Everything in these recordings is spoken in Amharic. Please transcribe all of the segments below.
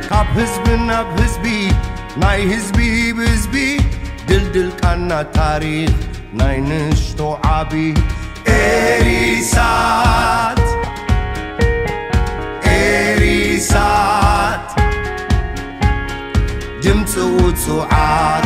ካብ ህዝቢ ናብ ህዝቢ ናይ ህዝቢ ብህዝቢ ድልድል ቃና ታሪክ ናይ ንሽቶ ዓቢ ኤሪሳት ኤሪሳት ድምፂ ውፅዓት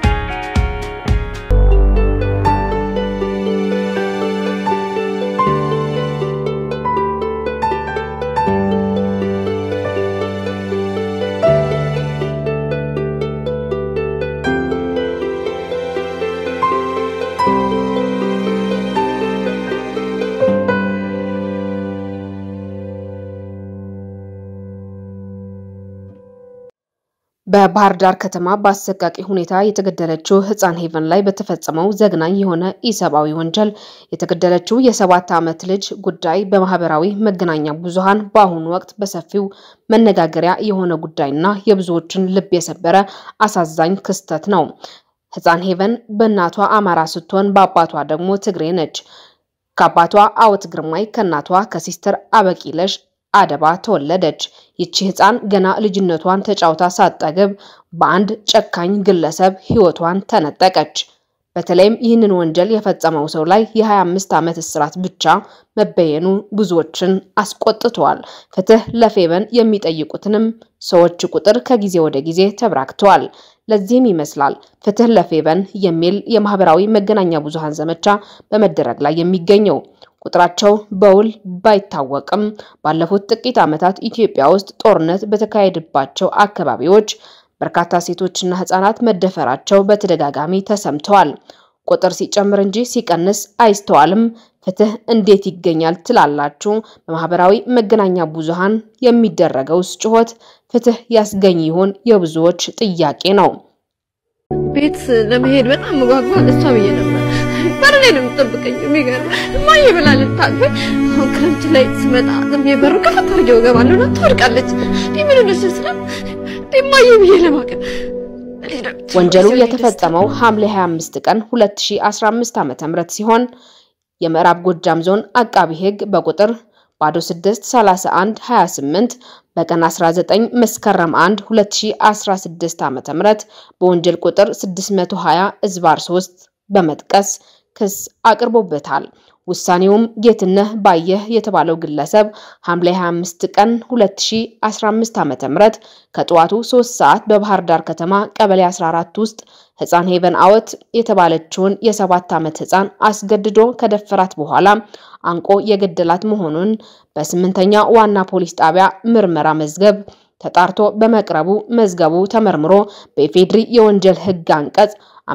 በባህር ዳር ከተማ በአሰቃቂ ሁኔታ የተገደለችው ህፃን ሄቨን ላይ በተፈጸመው ዘግናኝ የሆነ ኢሰብአዊ ወንጀል የተገደለችው የሰባት ዓመት ልጅ ጉዳይ በማህበራዊ መገናኛ ብዙሃን በአሁኑ ወቅት በሰፊው መነጋገሪያ የሆነ ጉዳይና የብዙዎችን ልብ የሰበረ አሳዛኝ ክስተት ነው። ህፃን ሄቨን በእናቷ አማራ ስትሆን በአባቷ ደግሞ ትግሬ ነች። ከአባቷ አወት ግርማይ ከእናቷ ከሲስተር አበቂለሽ አደባ ተወለደች። ይቺ ህፃን ገና ልጅነቷን ተጫውታ ሳጠግብ በአንድ ጨካኝ ግለሰብ ህይወቷን ተነጠቀች። በተለይም ይህንን ወንጀል የፈጸመው ሰው ላይ የ25 ዓመት እስራት ብቻ መበየኑ ብዙዎችን አስቆጥተዋል። ፍትህ ለፌቨን የሚጠይቁትንም ሰዎች ቁጥር ከጊዜ ወደ ጊዜ ተበራክተዋል። ለዚህም ይመስላል ፍትህ ለፌቨን የሚል የማህበራዊ መገናኛ ብዙሃን ዘመቻ በመደረግ ላይ የሚገኘው። ቁጥራቸው በውል ባይታወቅም ባለፉት ጥቂት ዓመታት ኢትዮጵያ ውስጥ ጦርነት በተካሄደባቸው አካባቢዎች በርካታ ሴቶችና ህጻናት መደፈራቸው በተደጋጋሚ ተሰምተዋል። ቁጥር ሲጨምር እንጂ ሲቀንስ አይስተዋልም። ፍትህ እንዴት ይገኛል ትላላችሁ? በማህበራዊ መገናኛ ብዙሃን የሚደረገውስ ጩኸት ፍትህ ያስገኝ ይሆን? የብዙዎች ጥያቄ ነው። ቤት ለመሄድ በጣም መጓጓ እሷ ብዬ ነበር። በር ላይ ነው የምጠብቀኝ። የሚገርም እማዬ ብላ ልታቅፈኝ። አሁን ክረምት ላይ ስመጣ ዝም ብዬ በሩ ከፈት አድርጌው እገባለሁ እና ትወድቃለች። እንዲህ ምን ሆነሽ ስላት እንዲህ እማዬ ብዬ ለማቀፍ ወንጀሉ የተፈጸመው ሐምሌ 25 ቀን 2015 ዓ.ም ሲሆን የምዕራብ ጎጃም ዞን አቃቢ ህግ በቁጥር ባዶ 6 31 28 በቀን 19 መስከረም 1 2016 ዓ.ም በወንጀል ቁጥር 620 እዝባር 3 በመጥቀስ ክስ አቅርቦበታል። ውሳኔውም ጌትነህ ባየህ የተባለው ግለሰብ ሐምሌ 25 ቀን 2015 ዓ.ም ከጠዋቱ 3 ሰዓት በባህር ዳር ከተማ ቀበሌ 14 ውስጥ ህፃን ሄቨን አወት የተባለችውን የሰባት ዓመት ህፃን አስገድዶ ከደፈራት በኋላ አንቆ የገደላት መሆኑን በስምንተኛ ዋና ፖሊስ ጣቢያ ምርመራ መዝገብ ተጣርቶ በመቅረቡ መዝገቡ ተመርምሮ በኢፌድሪ የወንጀል ህግ አንቀጽ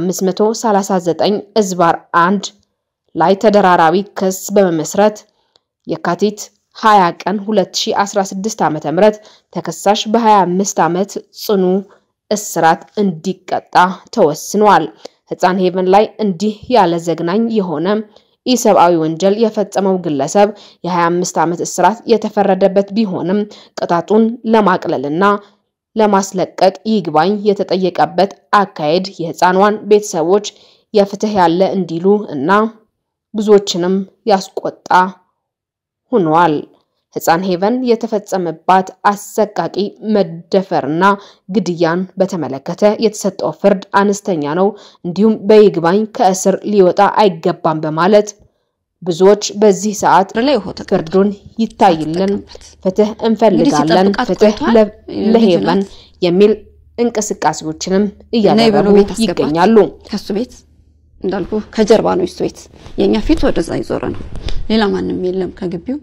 539 እዝባር 1 ላይ ተደራራቢ ክስ በመመስረት የካቲት 20 ቀን 2016 ዓ.ም ተከሳሽ በ25 ዓመት ጽኑ እስራት እንዲቀጣ ተወስኗል። ህፃን ሄቨን ላይ እንዲህ ያለ ዘግናኝ የሆነ ኢሰብአዊ ወንጀል የፈጸመው ግለሰብ የ25 ዓመት እስራት የተፈረደበት ቢሆንም ቅጣቱን ለማቅለልና ለማስለቀቅ ይግባኝ የተጠየቀበት አካሄድ የህፃኗን ቤተሰቦች የፍትህ ያለ እንዲሉ እና ብዙዎችንም ያስቆጣ ሆኗል። ህፃን ሄቨን የተፈጸመባት አሰቃቂ መደፈርና ግድያን በተመለከተ የተሰጠው ፍርድ አነስተኛ ነው፣ እንዲሁም በይግባኝ ከእስር ሊወጣ አይገባም በማለት ብዙዎች በዚህ ሰዓት ፍርዱን ይታይልን፣ ፍትህ እንፈልጋለን፣ ፍትህ ለሄቨን የሚል እንቅስቃሴዎችንም እያደረጉ ይገኛሉ። ከሱ ቤት እንዳልኩ ከጀርባ ነው እሱ ቤት፣ የኛ ፊት ወደዛ ይዞረ ነው። ሌላ ማንም የለም ከግቢው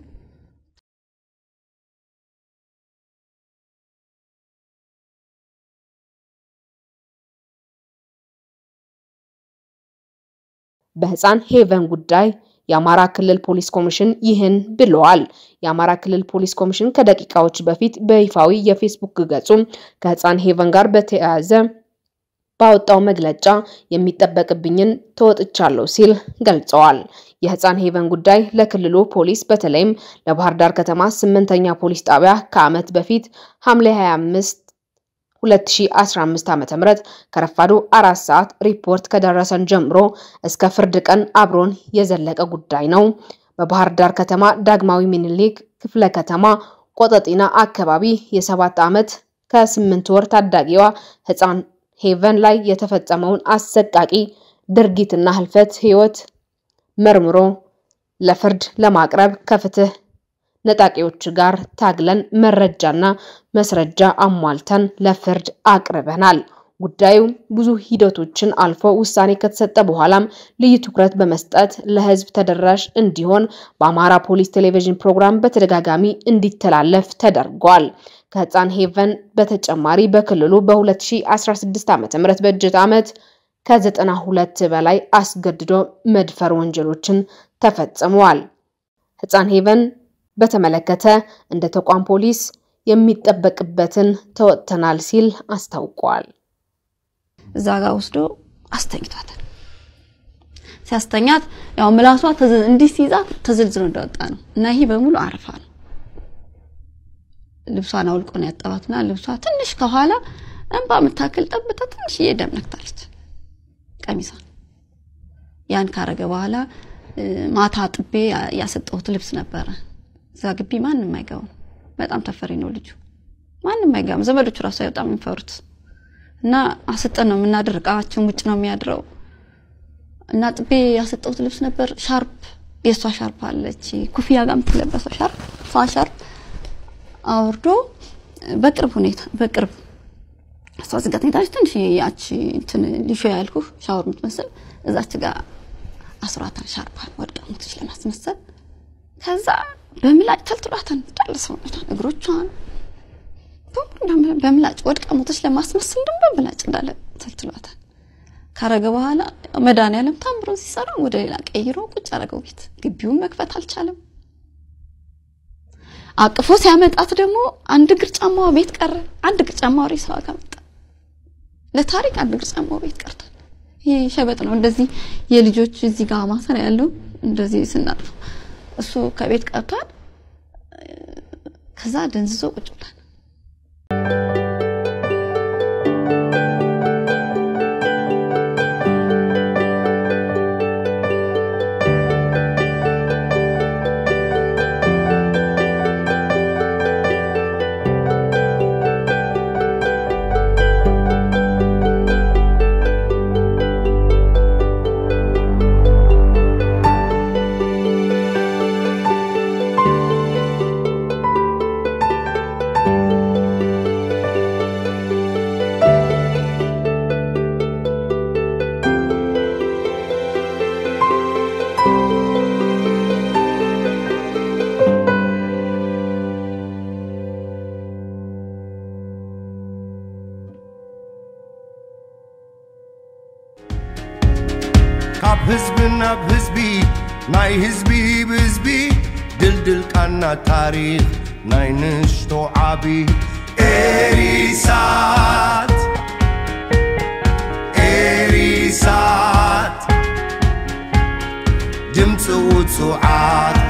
በህፃን ሄቨን ጉዳይ የአማራ ክልል ፖሊስ ኮሚሽን ይህን ብለዋል። የአማራ ክልል ፖሊስ ኮሚሽን ከደቂቃዎች በፊት በይፋዊ የፌስቡክ ገጹ ከህፃን ሄቨን ጋር በተያያዘ ባወጣው መግለጫ የሚጠበቅብኝን ተወጥቻለሁ ሲል ገልጸዋል። የህፃን ሄቨን ጉዳይ ለክልሉ ፖሊስ በተለይም ለባህር ዳር ከተማ ስምንተኛ ፖሊስ ጣቢያ ከዓመት በፊት ሐምሌ 25 2015 ዓ.ም ከረፋዱ አራት ሰዓት ሪፖርት ከደረሰን ጀምሮ እስከ ፍርድ ቀን አብሮን የዘለቀ ጉዳይ ነው። በባህር ዳር ከተማ ዳግማዊ ምኒልክ ክፍለ ከተማ ቆጠጢና አካባቢ የሰባት ዓመት ከስምንት ወር ታዳጊዋ ህፃን ሄቨን ላይ የተፈጸመውን አሰቃቂ ድርጊትና ህልፈት ህይወት መርምሮ ለፍርድ ለማቅረብ ከፍትህ ነጣቂዎች ጋር ታግለን መረጃና መስረጃ አሟልተን ለፍርድ አቅርበናል። ጉዳዩ ብዙ ሂደቶችን አልፎ ውሳኔ ከተሰጠ በኋላም ልዩ ትኩረት በመስጠት ለህዝብ ተደራሽ እንዲሆን በአማራ ፖሊስ ቴሌቪዥን ፕሮግራም በተደጋጋሚ እንዲተላለፍ ተደርጓል። ከህፃን ሄቨን በተጨማሪ በክልሉ በ2016 ዓ.ም በጀት ዓመት ከ92 በላይ አስገድዶ መድፈር ወንጀሎችን ተፈጽመዋል። ህፃን ሄቨን በተመለከተ እንደ ተቋም ፖሊስ የሚጠበቅበትን ተወጥተናል ሲል አስታውቋል። እዛ ጋር ወስዶ አስተኝቷታል። ሲያስተኛት ያው ምላሷ እንዲህ ሲይዛት ተዘልዝሎ እንደወጣ ነው እና ይሄ በሙሉ አረፋ ነው። ልብሷን አውልቆ ነው ያጠባትና ልብሷ ትንሽ ከኋላ እንባ የምታክል ጠብታ ትንሽዬ ደም ነክታለች ቀሚሷን። ያን ካረገ በኋላ ማታ ጥቤ ያሰጠሁት ልብስ ነበረ። እዛ ግቢ ማንም አይገባም። በጣም ተፈሪ ነው ልጁ። ማንም አይገባም። ዘመዶቹ ራሱ በጣም የሚፈሩት እና አሰጠን ነው የምናድር። እቃችን ውጭ ነው የሚያድረው እና ጥቤ ያሰጠሁት ልብስ ነበር። ሻርፕ የእሷ ሻርፕ አለች ኩፍያ ጋር የምትለበሰው ሻርፕ፣ እሷ ሻርፕ አውርዶ በቅርብ ሁኔታ በቅርብ እሷ ዝጋ ተኝታለች። ትንሽ ያቺ እንትን ሊሾ ያልኩህ ሻወር የምትመስል እዛች ጋር አስሯታን ሻርፓን ወድቃ ሞተች ለማስመሰል። ከዛ በምላጭ ተልትሏታን እንዳለ ሰውነቷን እግሮቿን በምላጭ ወድቃ ሞተች ለማስመሰል ደግሞ በምላጭ እንዳለ ተልትሏታል። ካረገ በኋላ መድኃኒዓለም ታምሮ ሲሰራ ወደ ሌላ ቀይሮ ቁጭ አረገው ቤት። ግቢውን መክፈት አልቻለም። አቅፎ ሲያመጣት ደግሞ አንድ እግር ጫማዋ ቤት ቀረ። አንድ እግር ጫማዋ ሬሳዋ ጋር መጣ። ለታሪክ አንድ እግር ጫማዋ ቤት ቀርቷል። ይሄ ሸበጥ ነው። እንደዚህ የልጆች እዚህ ጋር ማሰሪያ ያለው እንደዚህ ስናጥፈው እሱ ከቤት ቀርቷል። ከዛ ደንዝዞ ቁጭ ብሏል። ካብ ህዝቢ ናብ ህዝቢ ናይ ህዝቢ ብህዝቢ ድልድል ቃና ታሪክ ናይ ንሽቶ ዓቢ ኤሪሳት ኤሪሳት ድምፂ ውፅዓት